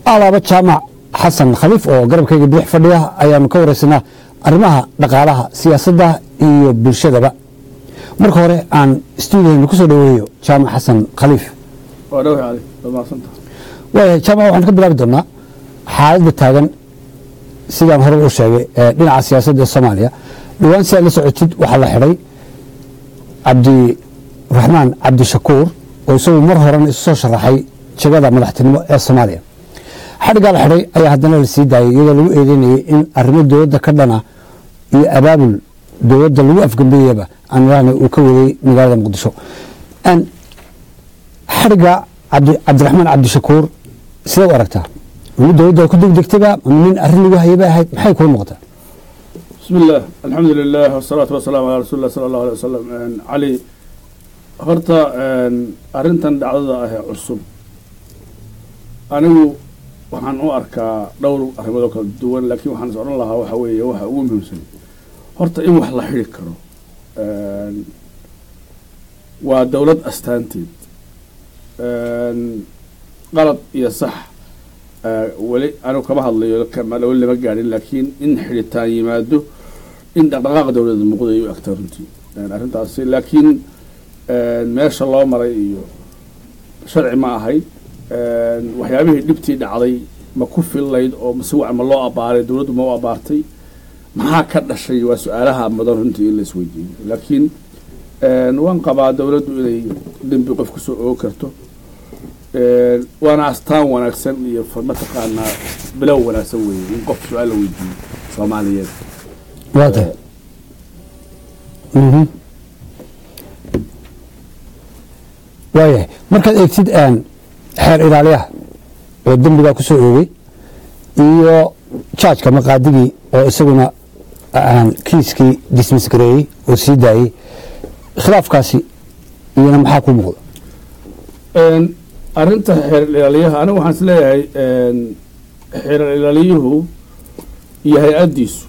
alaaba jaamac xasan khaliif oo garabkayga bidix fadhiya ayaanu ka wareysanaa arrimaha dhaqaalaha siyaasadda iyo bulshadaba marka hore aan stuudiyoynu ku soo dhoweeyo jaamac xasan khaliif waa dhawahay cali waa mahadsantaha waayahay jaamac waxaanu ka bilaabi doonaa xaaladda taagan sidaan hore u sheegay ee dhinaca siyaasadda ee soomaaliya dhowaan si aad la socotid waxaa la xidhay cabdiraxmaan cabdishakuur oo isagu mar horena isu soo sharaxay jagada madaxtinimo ee soomaaliya xadhiggaa la xidhay ayaa haddana la sii daayay iyadoo lagu eedeynayay in arrimo dowladda ka dhana iyo abaabul dowladda lagu afgambeeyaba aan ilaahna uu ka waday magaalada muqdisho xadhigga cabdiraxmaan cabdishakuur sidee u aragtaa inu dowladda ku degdegtayba ama nin arrin lagu hayay bay ahayd maxay kula muuqataa bismi illah alxamdu lilah wasalaatu wasalaamu calaa rasuuli lah sala allahu alay wasalam cali horta arrintan dhacdada ah ee cusub anigu waxaan u arkaa dhowr arrimood oo kala duwan laakiin waxaan is odhan lahaa waxa weeye waxa ugu muhiimsan horta in wax la xidi karo waa dowlad astaanteed qalad iyo sax weli anigu kama hadlayo weli lama gaadhin laakiin in xiditaan yimaado in dhaqdhaqaaqa dowladda muuqda ay u agtaa runtii arrintaasi laakiin meesha loo maray iyo sharci ma ahayd waxyaabihii dhibtii dhacday ma ku fillayd oo mase wac ma loo abaaray dowladdu ma u abaartay maxaa ka dhashay waa su-aalaha mudan runtii in la isweydiiyo laakiin waan qabaa dowladdu inay dembi qof kusoo oogi karto waana astaan wanaagsan iyo mataqaanaa bilow wanaagsan weeye in qof su-aal la weydiiyo soomaaliyeed waa tahay waayahay markaad eegtid xeer ilaaliyaha oo dembigaa ku soo oogay iyo jaajka maqaadigii oo isaguna kiiskii dismis gareeyey oo sii daayey khilaafkaasi iyana maxaa ku muuqda arrinta xeer ilaaliyaha anigu waxaan is leeyahay xeer ilaaliyuhu iyo hay-addiisu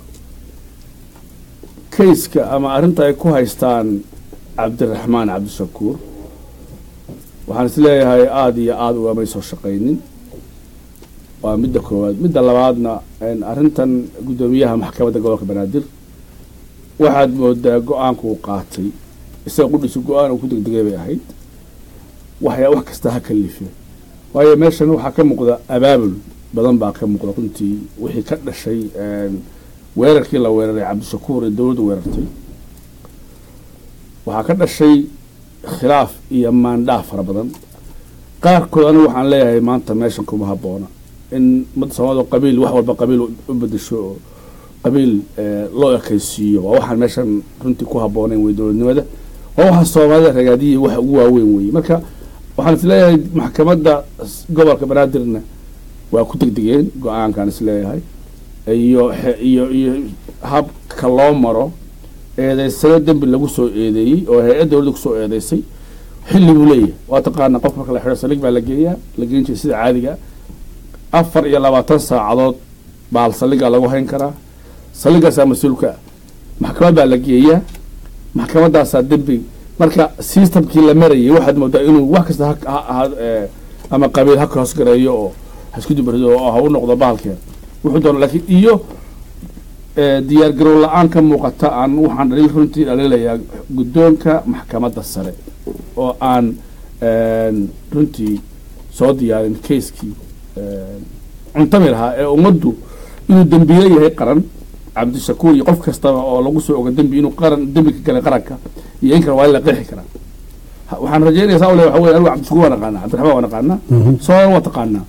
kayska ama arrinta ay ku haystaan cabdiraxmaan cabdishakuur waxaan is leeyahay aada iyo aada ugamay soo shaqaynin waa midda koowaad midda labaadna arrintan guddoomiyaha maxkamadda gobolka banaadir waxaad moodaa go-aanka uu qaatay isaga qudhisu go-aan uu ku degdegay bay ahayd waxyaa wax kasta ha kalife waayo meeshan waxaa ka muuqda abaabul badan baa ka muuqda runtii wixii ka dhashay weerarkii la weeraray cabdishakuur ee dowladdu weerartay waxaa ka dhashay khilaaf iyo maandhaaf fara badan qaarkood anigu waxaan leeyahay maanta meeshan kuma habboona in ummadda soomaalida qabiil wax walba qabiil u bedesho oo qabiil loo ekaysiiyo waa waxaan meeshan runtii ku habboonayn wey dowladnimada waa waxa soomaalida ragaadiyii waxa ugu waaweyn weye marka waxaan is leeyahay maxkamadda gobolka banaadirna waa ku degdegeen go-aankaan is leeyahay iyo iyo iyo habka loo maro eedeysano dembi lagu soo eedeeyey oo hay-ad dowladda kusoo eedeysay xilli buu leeyahay waa taqaana qof marka la xidho salig baa la geeyaa la geen jiray sida caadiga afar iyo labaatan saacadood baal saligaa lagu hayn karaa saligaasaa mas-uulka ah maxkamad baa la geeyaa maxkamaddaasaa dembi marka systemkii la marayay waxaad moodaa inuu wax kasta ama qabiil ha ka hoosgareeyo oo hasku dubarido oo ha u noqdo bahalkeeda wuxuu doona laakiin iyo diyaar garow la-aan ka muuqata aan waxaan dhaliil runtii dhaliilayaa guddoonka maxkamadda sare oo aan runtii soo diyaarin kayskii cuntami lahaa ee ummaddu inuu dembiile yahay qaran cabdishakuur iyo qof kastaba oo lagu soo oga dembi inuu qaran dembi ka galay qaranka iyo in kale waa in la qeexi karaa waxaan rajaynaya saa ule waxa wey anigu cabdishakuur waa naqaanaa cabdiraxmaan waa naqaanaa soomaaliya waa taqaanaa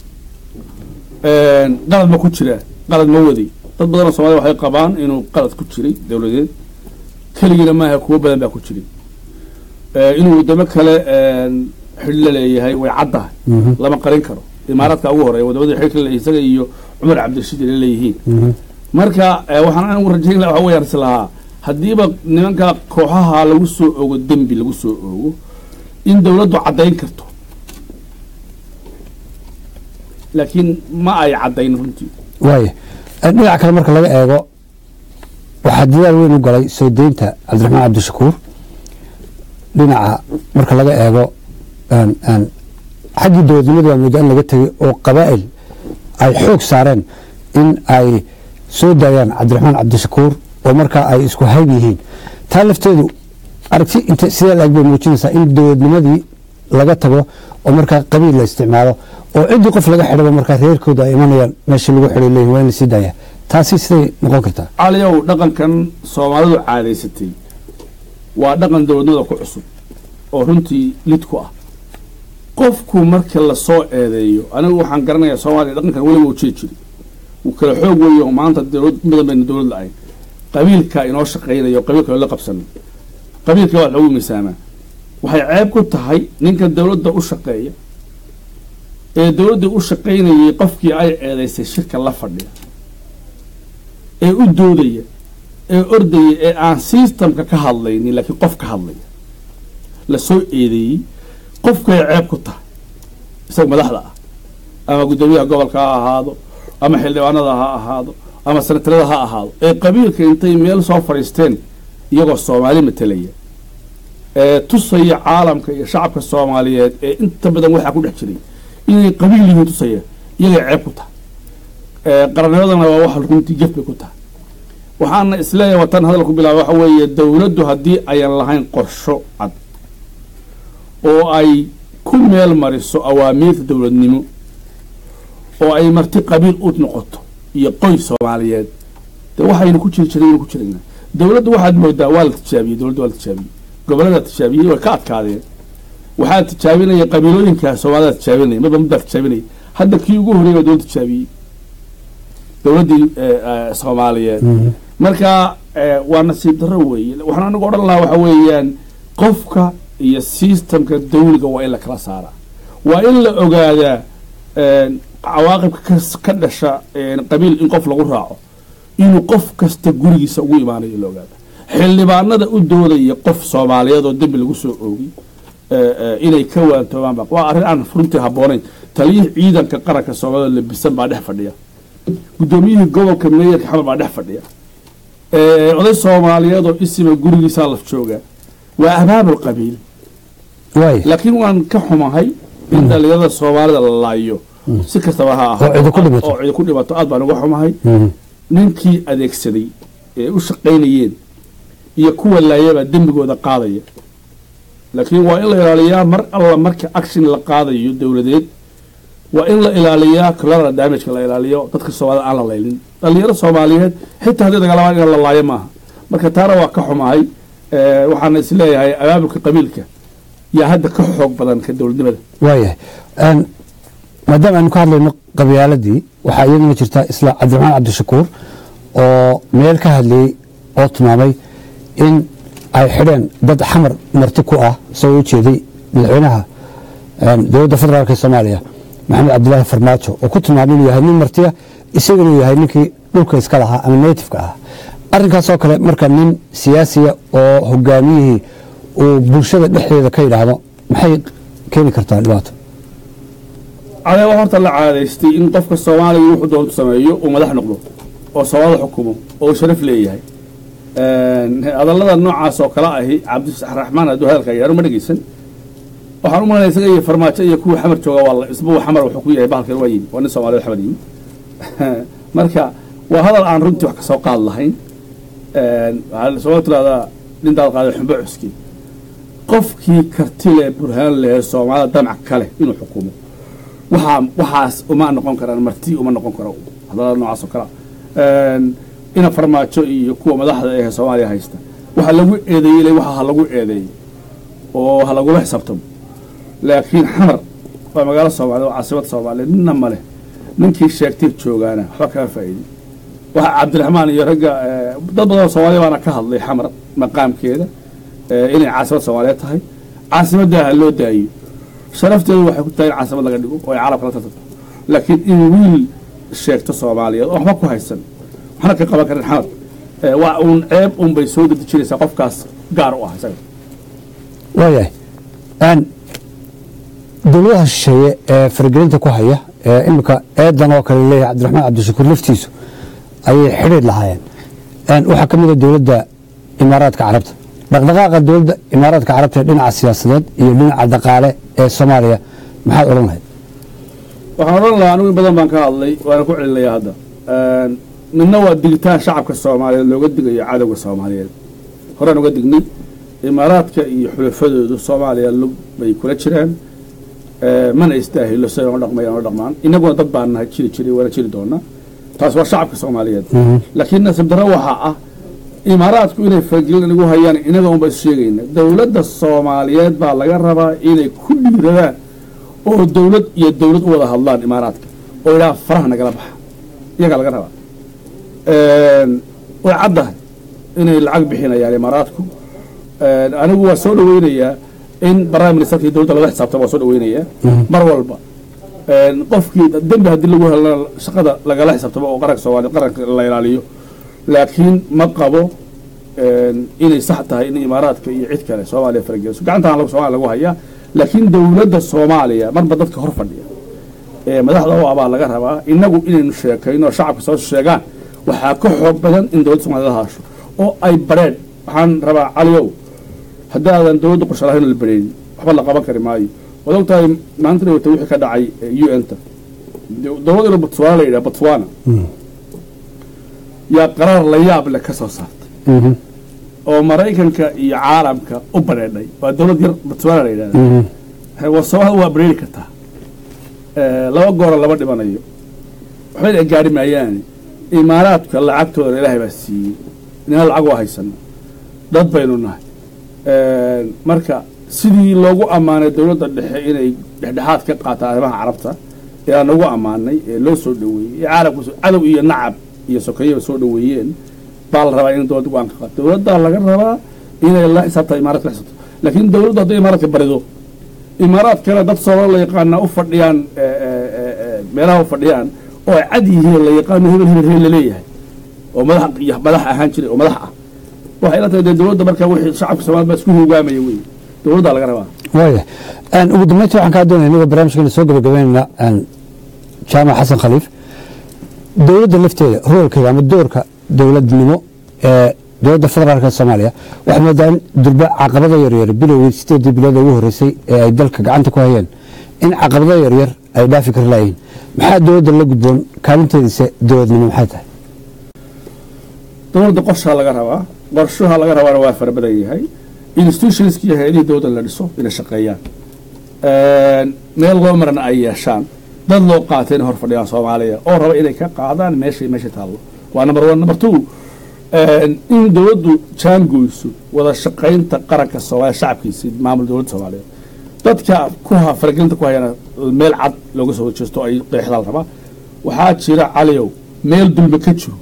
qalad ma ku jira qalad ma waday dad badanoo soomaliya waxay qabaan inuu qalad ku jiray dowladeed keligiina maaha kuwo badan baa ku jiray inuu waddamo kale xidhi la leeyahay way caddahay lama qarin karo imaaraadka ugu horeya wadamada xidhi la isaga iyo cumar cabdirashiid ay leeyihiin marka waxaan anigu rajayn laha waxa weyaan is lahaa haddiiba nimanka kooxaha lagu soo ogo dembi lagu soo ogo in dowladdu caddayn karto laakiin ma ay caddayn runtii waaya dhinaca kale marka laga eego waxaa dadaal weyn u galay soo deynta cabdiraxmaan cabdishakuur dhinaca marka laga eego xaggii dowladnimada waa moodaa in laga tegay oo qabaa'il ay xoog saareen in ay soo daayaan cabdiraxmaan cabdishakuur oo markaa ay isku hayb yihiin taa lafteedu aragti int sidee laeg bay muujinaysaa in dowladnimadii laga tago oo markaa qabiil la isticmaalo oo ciddii qof laga xidhaba markaa reerkooda ay imanayaan meeshii lagu xidhay leeyihin waa in la sii daaya taasi siday noqon kartaa caliyow dhaqankan soomaalidu caadaysatay waa dhaqan dowladnimada ku cusub oo runtii lid ku ah qofku marka lasoo eedeeyo anigu waxaan garanayaa soomaaliya dhaqankan weliba uu jiri jiri uu kala xoog weeyo maanta dowlad mudan bayna dowlad la-ayn qabiilka inoo shaqaynayo qabiilka loola qabsan qabiilka waa lagu miisaamaa waxay ceeb ku tahay ninka dowladda u shaqeeya ee dowladda u shaqaynayay qofkii ay eedaysay shirka la fadhiya ee u doodaya ee ordaya ee aan systemka ka hadlaynin laakiin qof ka hadlaya lasoo eedeeyey qofkay ceeb ku tahay isaga madaxda ah ama guddoomiyaha gobolka ha ahaado ama xildhibaanada ha ahaado ama sanatarada ha ahaado ee qabiilka intay meel soo fadhiisteen iyagoo soomaali matelaya ee tusaya caalamka iyo shacabka soomaaliyeed ee inta badan waxaa ku dhex jiray inay qabiil yihiin tusaya iyagay ceeb ku tahay qarannimadana waa wax runtii jef bay ku tahay waxaana isleeyahay watan hadal ku bilaaba waxa weeye dowladdu haddii ayan lahayn qorsho cad oo ay ku meel mariso awaamiirta dowladnimo oo ay marti qabiil u noqoto iyo qoys soomaaliyeed de waxaynu ku jiri jiray ku jirayna dowladdu waxaad moodaa waa la tijaabiyey dowladdu waa la tijaabiyey gobollada tijaabiyey way ka adkaadeen waxaa tijaabinaya qabiilooyinka soomaalida tijaabinaya midba midbaa tijaabinaya hadda kii ugu horreeya waa dowlad tijaabiyey dowladdii soomaaliyeed marka waa nasiib darro weeye waxaan anigu odhan lahaa waxa weeyaan qofka iyo systemka dawliga waa in la kala saaraa waa in la ogaadaa cawaaqibka ka dhasha qabiil in qof lagu raaco inuu qof kasta gurigiisa ugu imaanayo la ogaada xildhibaanada u doodaya qof soomaaliyeed oo dembi lagu soo oogay inay ka waantoobaanba waa arrin aan runtii habboonayn taliyihii ciidanka qaranka soomaalida labisan baa dhex fadhiya guddoomiyihii gobolka meeyarka xamar baa dhex fadhiya oday soomaaliyeed oo isima gurigiisaa laf jooga waa abaabul qabiil waay laakiin waan ka xumahay in dhalinyarada soomaalida la laayo si kastaba ha Oo cidi ku dhimato. oo cidi ku dhimato aad baan uga xumahay ninkii adeegsaday ee u shaqaynayeen iyo kuwa laayabaa dembigooda qaadaya laakiin waa in la ilaaliyaa mar alla marka action la qaadayo dowladeed waa in la ilaaliyaa collateral damageka la ilaaliyo dadka soomaalida aan la laylin dhalinyaro soomaaliyeed xitaa haddii dagaalabaan in la laayo maaha marka taana waa ka xumahay Eh, waxaana isleeyahay abaabulka qabiilka yaa hadda ka xoog badan ka dowladnimada waayahay Een, maadaama aynu ka hadlayno qabyaaladii waxaa iyaduna jirta isla cabdiraxmaan cabdishakuur oo meel ka hadlayey oo tilmaamay in ay xidheen dad xamar marti ku ah isagoo u jeeday madaxweynaha een, dowladda federaalk ee soomaaliya maxamed cabdilaahi farmaajo oo ku tilmaamay inuu yahay nin martiya isaguna uu yahay ninkii dhulka iska lahaa ama natifeka ahaa arrinkaasoo kale marka nin siyaasiya oo hogaamiyihii uu bulshada dhexdeeda ka yidhaahdo maxay keeni kartaa dhibaato cadeeba horta la caadaystay in qofka soomaaliga wuxuu doontu sameeyo uu madax noqdo oo soomaalida xukumo oo uu sharaf leeyahay hadallada noocaas oo kale ahi cabdiraxmaan hadduu hadalka yaaro ma dhegeysan waxaan u malanaya isaga iyo farmaajo iyo kuwa xamar jooga waa la- isbuwa xamar wuxuu ku yahay bahalkan waa yimi waa nin soomaaliyed xamar yimi marka waa hadal aan runtii wax kasoo qaad lahayn waxaa soo tiraahdaa dhintaad qaaday xumbo cuski qofkii karti leh burhaan leh soomaalida damac kale inuu xukumo waxaa waxaas uma noqon karaan marti uma noqon karo hadalada noocaas oo kalea ina farmaajo iyo kuwa madaxda ee soomaaliya haysta waxa lagu eedeeyey le waxa ha lagu eedeeyey oo ha lagula xisaabtamo laakiin xamar waa magaalo soomaaliya waa caasimada soomaaliya ninna ma leh ninkii sheegtay joogaana waxba kaga faa'iidey waxa cabdiraxmaan iyo ragga eh, dad badan oo soomaaliya baana ka hadlay xamar maqaamkeeda eh, inay caasimad soomaaliyeed tahay caasimadda ha loo daayo sharafteedu waxay ku tahay in caasimad laga dhigo oo ay caalamka la tartanto laakiin in wiil sheegto soomaaliyeed oo waxba ku haysan waxna ka qaban karin xamar eh, waa uun ceeb un bay soo dedejinaysaa qofkaas gaar u ah isaga waayahay Een, dowladaha shisheeye ee faragelinta ku haya ee imika eedan oo kale leeyahay cabdiraxmaan cabdishakuur laftiisu ayay xidhiir lahaayeen Een, waxaa ka mid a dowladda imaaraadka carabta dhaqdhaqaaqa dowladda imaaraadka carabta ee dhinaca siyaasadeed iyo dhinaca dhaqaale ee soomaaliya maxaad odhan lahayd waxaan odhan lahaa anigu in badan baan ka hadlay waana ku celinayaa hadda midna waa digitaan shacabka soomaaliyeed looga digayo cadowga soomaaliyeed horaan uga dignay imaaraadka iyo xulafadoodu soomaaliya lug bay kula jiraan mana istaahilo siday u dhaqmayaan u dhaqmaan innaguna dad baan nahay jiri jiray waana jiri doonaa taas waa shacabka soomaaliyeed laakiin nasiib darro waxaa ah imaaraadku inay faragelin igu hayaan inaga unba is sheegayna dowladda soomaaliyeed baa laga rabaa inay ku dhiiradaan oo dowlad iyo dowlad u wada hadlaan imaaraadka oo idhaha faraha nagala baxa iyagaa laga rabaa way caddahay inay lacag bixinayaan imaaraadku anigu waa soo dhaweynayaa in prime ministerka iyo dowladda laga xisaabtama waa soo dhaweynayaa mar walba qofkii dembi haddii lagu helana shaqada lagala xisaabtamo oo qaranka soomaaliya qaranka la ilaaliyo laakiin ma qabo inay sax tahay in imaaraadka iyo cid kale soomaaliya farageliso gacantaan somalia lagu hayaa laakiin dowladda soomaaliya marba dadka hor fadhiya ee madaxda u abaa laga rabaa inagu inaynu sheekayno oo shacabka soo sheegaan waxaa ka xoog badan in dowladda somalia la haasho oo ay bareen waxaan rabaa caliow haddaadan dowladda qorshe lahayn la bareenin waxba la qaban kari maayo waad ogtahay maanta dhawata wixii ka dhacay u n ta dowladda botswana la yidhaha botswana yaa qaraar la yaab leh ka soo saartay oo maraykanka iyo caalamka u bareedhay waa dowlad yar botswana la yidhahda waa soomaalida waa bareeri kartaa laba goora lama dhimanayo waxbayna gaari maayaane imaaraadka lacagtooda ilaahay baa siiyey inana lacag waa haysana dad baynu nahay marka sidii loogu ammaanay dowladda dhexe inay dhexdhexaad ka qaataan arrimaha carabta ee aan ugu ammaanay ee loo soo dhaweeyey ee caalamku cadow iyo nacab iyo sokeeyaba soo dhaweeyeen baa la rabaa in dowladda go-aan ka qaato dowladdaa laga rabaa inay la xisaabta imaaraadka la xisaabto laakiin dowladdu hadday imaaraadka barido imaaraadkana dad soomaali la yaqaana u fadhiyaan meelaha u fadhiyaan oo ay cad yihiin la yaqaano hebel hebel hebel laleeyahay oo madax iyo madax ahaan jiray oo madax ah waxay la tahay dee dowladda markaa wixii shacabka soomaalida baa isku hogaamaya wey dowladdaa laga rabaa waaya ugu dambeyntii waxaan kaa doonaya inagoo barnaamijkeena soo gabagabeynayna jaamac xasan khaliif dowladda lafteeda roolkeeda ama doorka dowladnimo ee dowladda federaalka soomaaliya waxay moodaa in durba caqabada yaryar bilowgii sideedii bilood ugu horreysay ee ay dalka gacanta ku hayeen in caqabado yaryar ay dhaafi kari laayihin maxaa dowladda la gudboon kaalinteediisa dowladnimo maxay tahay dowladda qorshaa laga rabaa qorshaha laga rabaana waa fara badan yahay institutionski iyo hay-adihii dowladda la dhiso inay shaqeeyaan meel loo marana ay yeeshaan dad loo qaatay inay hor fadhiyaan soomaaliya oo raba inay ka qaadaan meeshay meesha taallo waa number one number two in dowladdu jaangoyso wada shaqaynta qaranka soomaaliya shacabkiisa maamul dowladda soomaaliyeed dadka ku ha faragelinta ku hayana meel cad looga soo horjeesto ay qeexdaan rabaa waxaa jira caliyow meel dulme ka jiro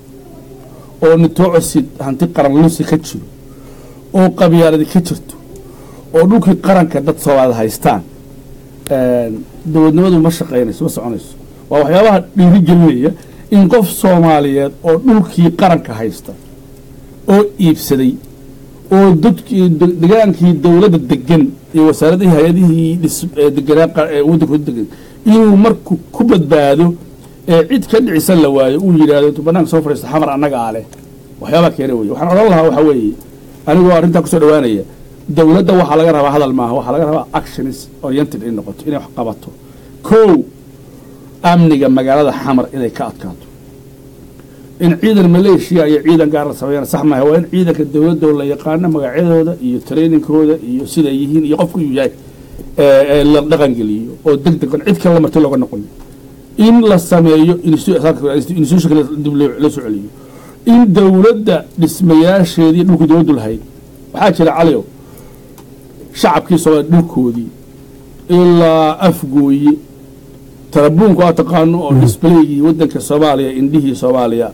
oo nitoocosid hanti qaran lusi ka jiro oo qabyaaladi ka jirto oo dhulkii qaranka dad soomaalida haystaan dowladnimadu ma shaqaynayso ma soconayso waa waxyaabaha dhiiri gelinaya in qof soomaaliyeed oo dhulkii qaranka haysta oo iibsaday oo dadkii degaankii dowladda degan iyo wasaaradihii hay-adihii deganaa waddanku degan inuu marku ku badbaado ee cid ka dhicisan la waayo uu yidhaahdo intuu banaanka soo fadhiisto xamar annaga a leh waxyaabaa keena weye waxaan odhan lahaa waxaa weeye anigoo arrintaa kusoo dhawaanaya dowladda waxaa laga rabaa hadal maaha waxaa laga rabaa actions oriented in noqoto inay wax qabato kow amniga magaalada xamar inay ka adkaato in ciidan maleeshiya iyo ciidan gaar la sameeyana sax maaha waa in ciidanka dowladda la yaqaano magacyadooda iyo trainingkooda iyo siday yihiin iyo qofku uu yahay la dhaqangeliyo oo deg degan cid kale la marti looga noqoyo in la sameeyo institutionka dib loo soo celiyo in dowladda dhismayaasheedii dhulku dowladdu lahayd waxaa jira caliow shacabkii soomaaliya dhulkoodii ilaa afgooye tarabuunku aa taqaano oo disbaleygii waddanka soomaaliya indhihii soomaaliya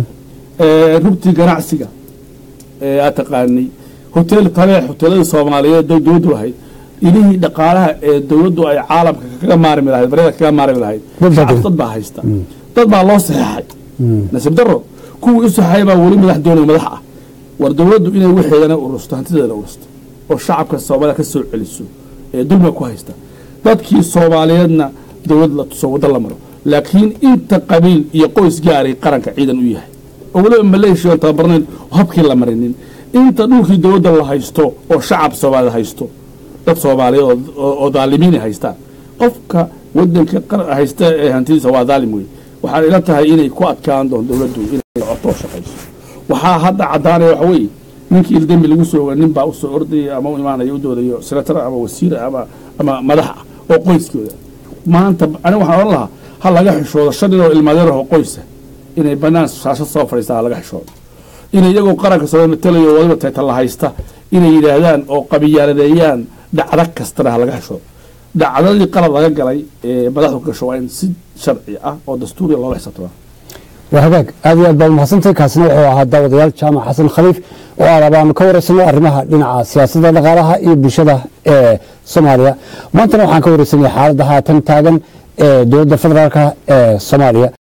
rugtii ganacsiga aa taqaanay hotel tabeex hoteeladii soomaaliyeed dowladdu lahayd ilihii dhaqaalaha ee dowladdu ay caalamka kaga maarmi lahayd baryada kaga maarmi lahayd shacab dad baa haysta dad baa loo saxeexay nasiib daro kuwii u saxeexay baa weli madax doonay madax ah war dowladdu inay waxeedana urusto hantideedana urusto oo shacabka soomaalida ka soo celiso ee dulmiga ku haysta dadkii soomaaliyeedna dowlad la tuso waddo la maro laakiin inta qabiil iyo qoys gaaray qaranka ciidan u yahay oo weliba maleeshiya aan tababarnayn oo habkii la marinin inta dhulkii dowladda la haysto oo shacab soomaalida haysto dad soomaaliyeed oo daalimiinay haystaan qofka wadanka qar haysta ee hantidiisa waa daalim wey waxaan ila tahay inay ku adkaan doon dowladdu inay socoto oo shaqayso waxaa hadda caddaanaya waxa weeye ninkii ildembi lagu soo oga nin baa usoo ordaya ama u imaanaya u doodayo senatar ama wasiir ama ama madax ah oo qoyskooda maanta aniga waxaan odhan lahaa ha laga xishoodo shan nin oo ilmadeeraho qoysa inay banaan shaashad soo fadhiistaan ha laga xishoodo inay iyagoo qaranka soo matalayo waliba taytala haysta inay yidhaahdaan oo qabiyaaladeeyaan dhacdo kastana ha laga xishoodo dhacdadii qalad laga galay ee madaxdu gasho waa in si sharci ah oo dastuuriya loola xisaabtamaa waa hagaag aad iyo aad baad umahadsantay kaasina wuxuu ahaa daawadayaal jaamac xasan khaliif oo aad abaanu ka wareysano arrimaha dhinaca siyaasadda dhaqaalaha iyo bulshada ee soomaaliya maantana waxaan ka wareysanaya xaaladda haatan taagan ee dowladda federaalka ee soomaaliya